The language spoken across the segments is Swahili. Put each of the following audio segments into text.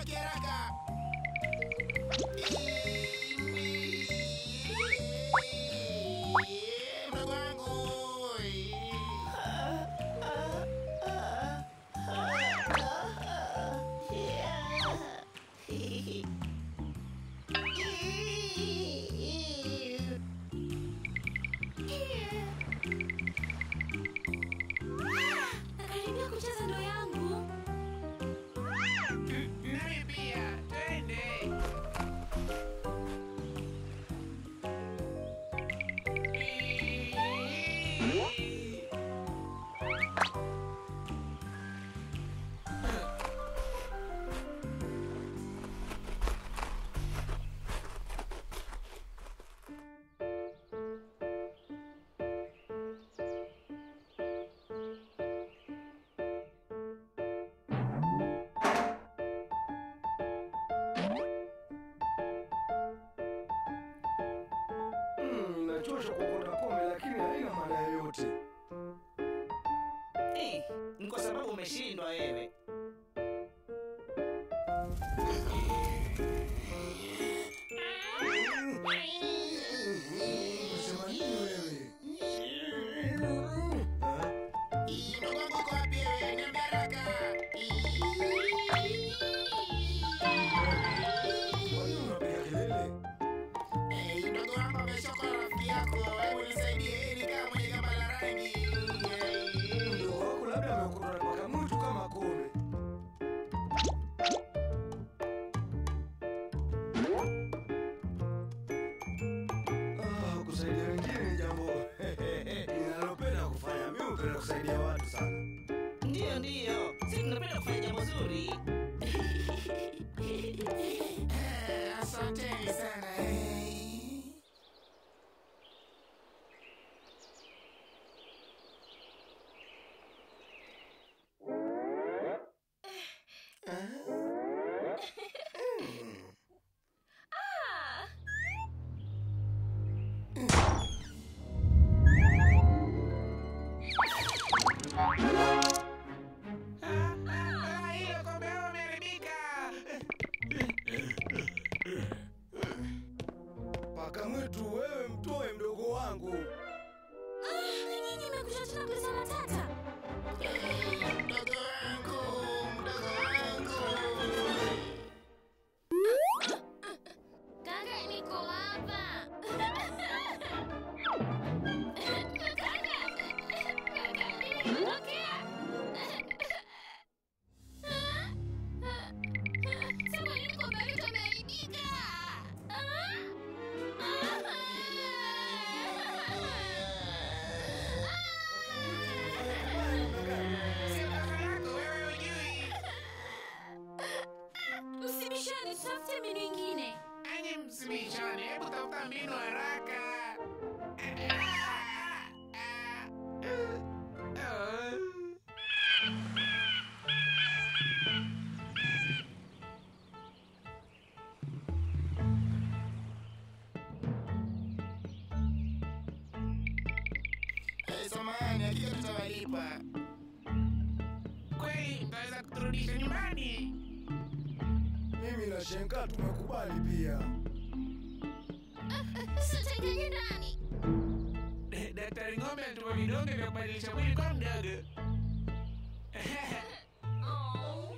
tuondoke haraka. Mdogo wangu. Nakaribia kucheza ndo yangu. Nami pia, twende. Mm, inachosha kuokota kombe lakini haina maana yoyote. Eh, ni kwa sababu umeshindwa wewe. Unasema nini wewe? Ah, Mdogo wangu uko wapi wewe? Niambie haraka. Kwa nini unapiga kelele? Eh, Mdogo wangu ameshoka na rafiki yako. Hebu nisaidie ili kama mwenye gamba la rangi. Mdogo wako labda ameokotwa na paka mwitu kama kombe. Ah, kusaidia wengine ni jambo ninalopenda kufanya. Mimi hupenda kusaidia watu sana. Ndiyo, ndiyo, si tunapenda kufanya jambo zuri. Eh, Asanteni sana. eh. Ah, ah, hilo kombe lao limeharibika. Paka mwitu, wewe mtoe mdogo wangu. Nyinyi mmekuja tena kuleta matata. Mdogo wangu, mdogo wangu. Kaka, niko hapa. Kaka, kaka, nilikutokea. Sema nini kombe letu limeharibika? Si mtoto yako, wewe hujui. Msibishane, tutafute mbinu ingine. Enyi msimishane, hebu tafuta mbinu haraka. Ah, ah, ah, ah. Eh, Samahani, hakika tutawalipa. Kweli mtaweza kuturudisha nyumbani? Mimi na Shenka tumekubali pia. Sitengeni ndani. Daktari Ng'ombe anatupa vidonge vya kubadilisha mwili kwa mdogo. Oh.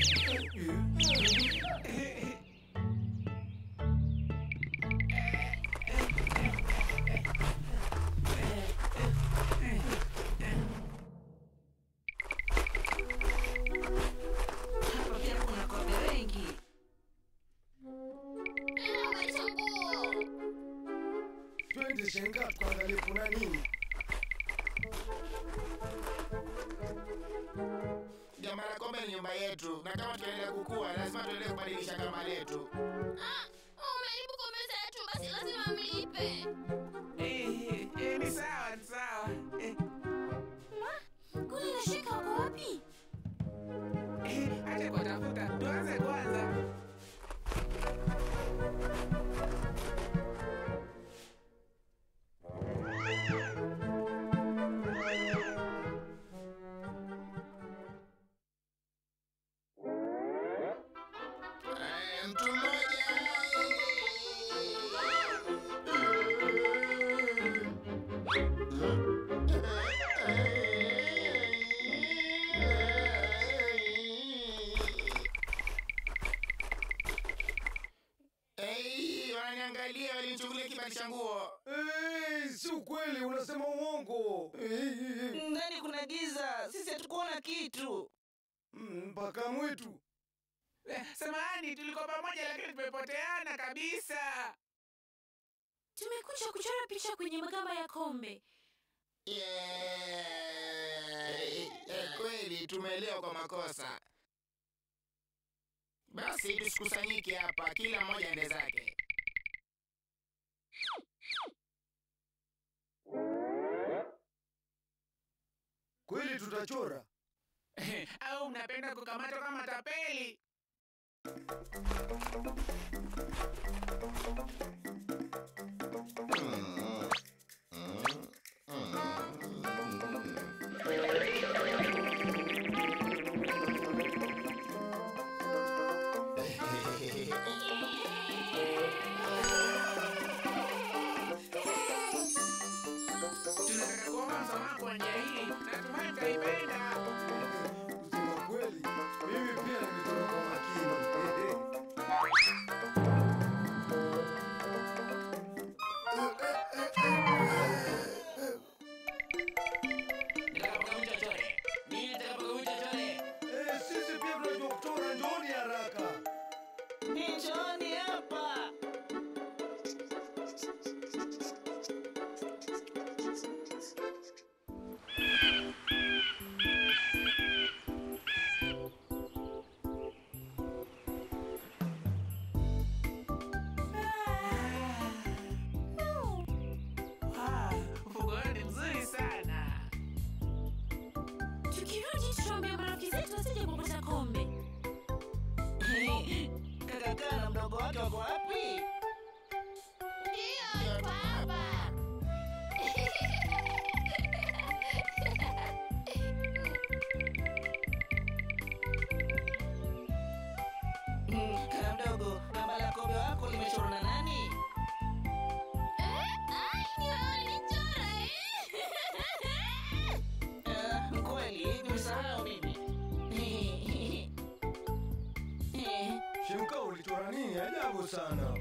Hapa pia kuna kombe wengi. Ninabadilisha nguo. Twende Shenka tukaangalie kuna nini. Gamba la kombe ni nyumba yetu, na kama tunaendelea kukua, lazima tuendelee kubadilisha gamba letu. Ah, umeharibu kombe zetu, basi lazima mlipe. Eh, eh, ni sawa, ni sawa. Eh, Kule na Sheka wako wapi? eh, acha kuwatafuta. Tuanze kwanza. kweli, unasema uongo. Ndani kuna giza, sisi hatukuona kitu. Mm, Mpaka mwitu. Eh, Samahani, tulikuwa pamoja lakini tumepoteana kabisa. Tumekuja kuchora picha kwenye magamba ya kombe. Yeah. Eh, kweli tumeelewa kwa makosa. Basi tusikusanyike hapa, kila mmoja ende zake. Kweli tutachora. Au mnapenda kukamatwa kama tapeli? Tunataka kuomba msamaha kwa njia hii. Natumai mtaipenda. Kusema kweli, mimi pia nimechora kwa makini. Nitakapokamwisha chore. Mimi nitakapokamwisha chore. Eh, sisi pia tunajua kuchora, njooni haraka. Njooni hapa. Ah, Mfuko wao ni mzuri sana. Tukirudi tutaambia marafiki zetu wasije kupata kombe. Kaka kaa na mdogo wake wako wapi? Ndio, yuko hapa. Mm, Kaka mdogo, gamba la kobe wako limechorwa na nani? Eh, ai, ni wewe ulinichora, eh? Ah, Kweli, nimesahau mimi. Shemka, ulichora nini? Ajabu sana.